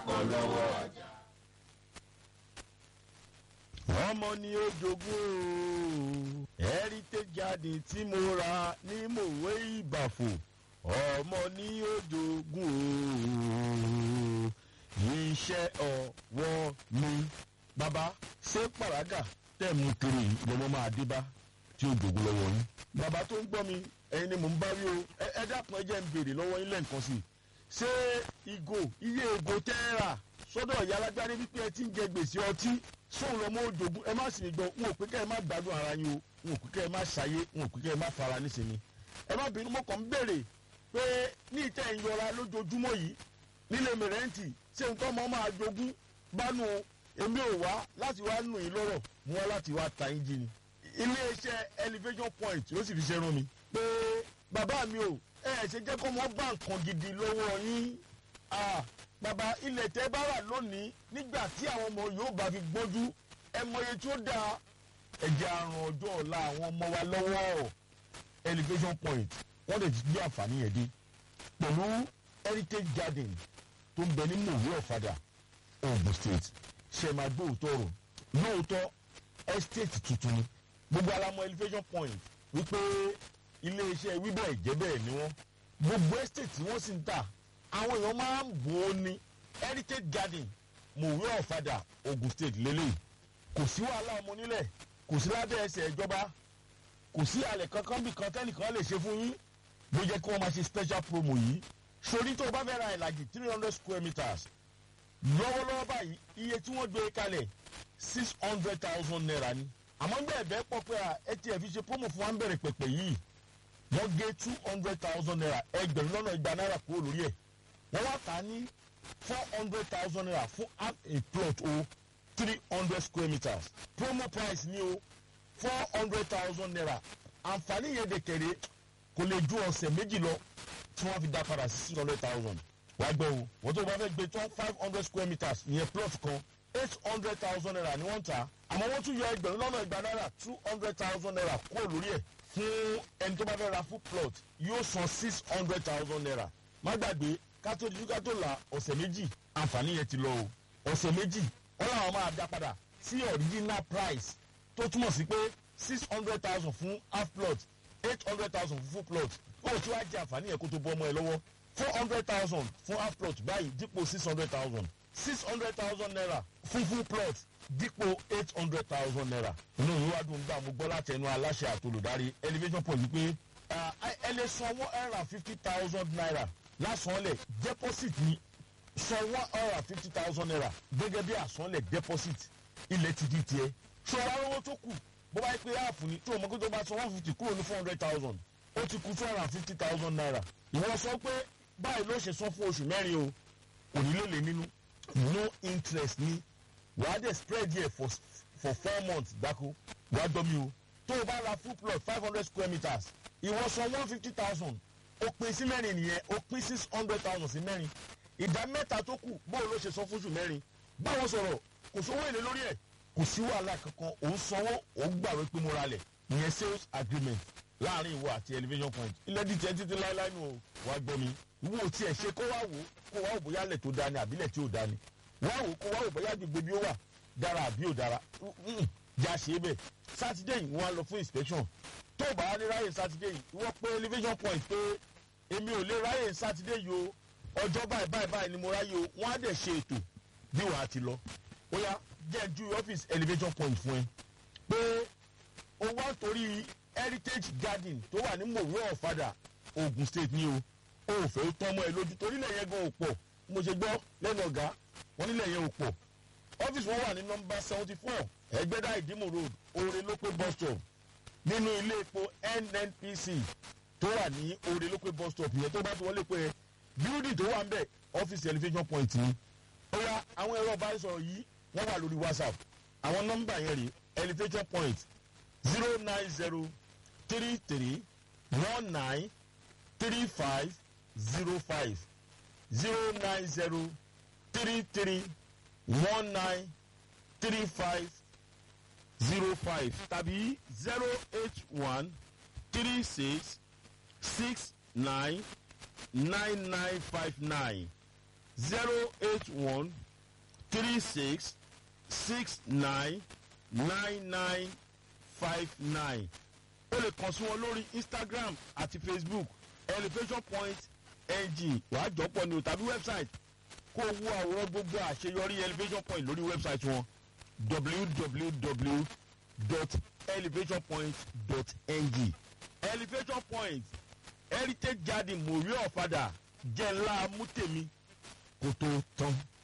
polówó ọjà. ọmọ ni ó jogún o heritage garden tí mo ra ní mòwe ìbàfò ọmọ ni ó jogún o iṣẹ́ ọwọ́ mi. bàbá ṣé pàràgà tẹ̀ mú kiri lọ́mọ máa dé bá tí ó jogún lọ́wọ́ yín. bàbá tó ń gbọ́ mi ẹ̀yin ni mò ń bá rí o ẹ- ẹ dákun ẹ jẹ́ ń béèrè lọ́wọ́ yín lẹ́ǹkan sí i ṣé ìgò iye ìgò tẹ́ ẹ rà sọ́dọ̀ ìyá alágbárí wípé ẹ ti ń jẹ gbèsè ọtí sóun lọ́mọ òjògùn ẹ má sì mí gbọ́ n ò pé kẹ́ ẹ má gbádùn ara yín o n ò pé kẹ́ ẹ má ṣàyé n ò pé kẹ́ ẹ má fara nísìnyí ẹ má bínú mọ́ kàn ń béèrè pé ní ìtẹ́ ìyọra lójoojúmọ́ yìí nílé mẹrẹ́ǹtì ṣé nǹkan ọmọ máa jogún bánu èmi ò wá láti wá nù yín lọ́rọ̀ mú wá láti wá ta yín jí ni iléeṣẹ́ elevation point ló sì fi ṣe rán mi pé bàbá mi ò ẹ ẹ ṣe jẹ́ kó mọ́ bá nǹkan gidi lọ́wọ́ yín Ah, bàbá ilẹ̀ tẹ́ bá wà lónìí nígbà tí àwọn ọmọ yóò bá fi gbọ́njú ẹ mọye tí ó dáa ẹ̀jẹ̀ àrùn ọjọ́ ọ̀la àwọn ọmọ wa lọ́wọ́ elevation point wọ́n lè ti gbé àǹfààní yẹn dé pẹ̀lú heritage garden tó ń bẹ ní mòwe ọ̀fadà ogun state ṣe máa gbé òótọ́ rò lóòótọ́ estate tuntun ni gbogbo alamọ elevation point wípé iléeṣẹ́ wíbẹ̀ jẹ́ bẹ́ẹ̀ ni wọ́n gbogbo estate tí wọ́n sì ń tà àwọn èèyàn máa ń bò ó ní heritage garden mòwe ọ̀fadà ogun state lélẹ́yìí kò sí wàhálà ọmọ nílẹ̀ kò sí lábẹ́ ẹsẹ̀ ìjọba kò sí àlẹ̀ kankan bí kan tẹ́nìkan lè ṣe fún yín ló jẹ́ kí wọ́n máa ṣe special promo yìí sori tó o bá fẹ́ ra ìlàjì three hundred square meters lọ́wọ́lọ́wọ́ báyìí iye tí wọ́n gbé kalẹ̀ six hundred thousand naira ni àmọ́ ń bẹ́ẹ̀ bẹ́ẹ̀ pọ̀ pé à ẹ tiẹ̀ fi ṣe promo fún wa ń bẹ̀rẹ̀ pẹ̀pẹ̀ yìí wọ́n gé two hundred thousand naira ẹgbẹ̀rún lọ́nà igba náírà kúrò lórí ẹ̀ wọ́n wá tà á ní four hundred thousand naira fún half a plot o three hundred square meters promo price ni o four hundred thousand naira àǹfààní yẹn dẹ̀kẹ̀rẹ̀ kò lè ju ọ̀sẹ̀ méjì lọ tí wọ́n fi dá padà sí six hundred thousand wàá gbọ́ o wọ́n tó bá fẹ́ gbé tán five hundred square meters ìyẹn plot kan eight hundred thousand naira ni wọ́n ń tà àmọ́ wọ́n tún yọ ẹgbẹ̀rún lọ́nà ìgbà náírà two hundred thousand naira kúrò lórí ẹ̀ fún ẹni tó bá fẹ́ ra full plot yóò san six hundred thousand naira má gbàgbé kátó di kátó la ọ̀sẹ̀ méjì àǹfààní yẹn ti lọ o ọ̀sẹ̀ méjì wọ́n làwọn máa dá padà sí original price tó túmọ̀ sí pé six hundred thousand fún half plot eight hundred thousand fún full plot kó o tí wàá jẹ àǹfààní yẹn kó tó bọ́ ọmọ ẹ lọ́wọ́ four hundred thousand fún half plot báyìí dípò six hundred thousand six hundred thousand naira fún full plot dípò eight hundred thousand naira. inú ìlú wa dùn gbà mo gbọ́ láti ẹnu aláṣẹ àtolùdarí elevation point pé ah, ẹ lè san one hundred and fifty thousand naira lásánlẹ̀ deposit ni san one hundred and fifty thousand naira gẹ́gẹ́ bí àsánlẹ̀ deposit ilẹ̀ ti di tiẹ̀. ṣọlá owó tó kù bó bá yẹ pé áàfù ni tí o mọ̀ pé tó bá san one fifty kúrò ní four hundred thousand ó ti kú two hundred and fifty thousand naira. ìwọ sọ pé báyìí ló ṣe san fún oṣù mẹ́rin o kò ní lè lè nínú no interest ni wàá dẹ̀ spread yẹ for for four months gbáko wàá gbọ́ mi o tó o bá ra full plot five hundred square meters ìwọ san one fifty thousand ó pín sí mẹ́rin nìyẹn ó pín six hundred thousand sí mẹ́rin ìdá mẹ́ta tó kù bóun ló ṣe san fún oṣù mẹ́rin báwọn sọ̀rọ̀ kò sówó èlé lórí ẹ̀ kò sí wàhálà kankan òun sanwó òun gbàwé pé mo ra lẹ̀ ìyẹn sales agreement láàrin ìwọ àti elevation point ilẹ̀ díjẹ́ títí láéláé nù o wàá gbọ́ mi wo tiẹ̀ ṣe kó wá wò kó wá wò bóyá lẹ̀ tó dání àbílẹ̀ tí ò dání wá wò kó wá wò bóyá gbogbo bí ó wà dára àbí ò dára Mm, já ṣe é bẹ́ẹ̀ sátidé yìí wọ́n á lọ fún inspection tó o bá wá ní ráyè sátidé yìí ìwọ pé elevation point pé èmi ò lè ráyè sátidé yìí o ọjọ́ báyìí báyìí báyìí ni mo ráyè o wọ́n á dẹ̀ ṣe ètò bí wàá ti lọ ó yá jẹ́ ju ọ́fíìsì elevation point fún ẹ pé o wá torí heritage garden tó wà ní mòwe ọ̀fadà ogun state ni o o ò fẹ́ tán mọ́ ẹ lójú torí ilẹ̀ yẹn gan ò pọ̀ mo ṣe gbọ́ lẹ́nu ọ̀gá wọn nílẹ̀ yẹn ò pọ̀ ọ́fíìsì wọn wà ní nọmba seventy four ẹgbẹ́dá ìdímù road oore lópé bus stop nínú ilé epo nnpc tó wà ní oore lópé bus stop yẹn tó bá ti wọlé pé building tó wà ń bẹ̀ ọ́fíìsì elevation point ni ó yá àwọn ẹ̀rọ ìbánisọ̀rọ̀ yìí wọ́n wà lórí whatsapp àwọn nọ́mbà yẹn rè elevation point zero nine zero three three one nine three five zero five zero nine zero three three one nine three five zero five tàbí zero eight one three six six nine nine nine five nine zero eight one three six six nine nine nine five nine o lè kàn sí wọn lórí instagram àti facebook elevation point ng wàá jọpọ̀ ní o tàbí website kó o wo àwòrán gbogbo àṣeyọrí elevation point lórí website wọn www.elevationpoint.ng elevation point heritage garden mòrí ọ̀fadà jẹ́ ńlá mútèmi kó tó tán.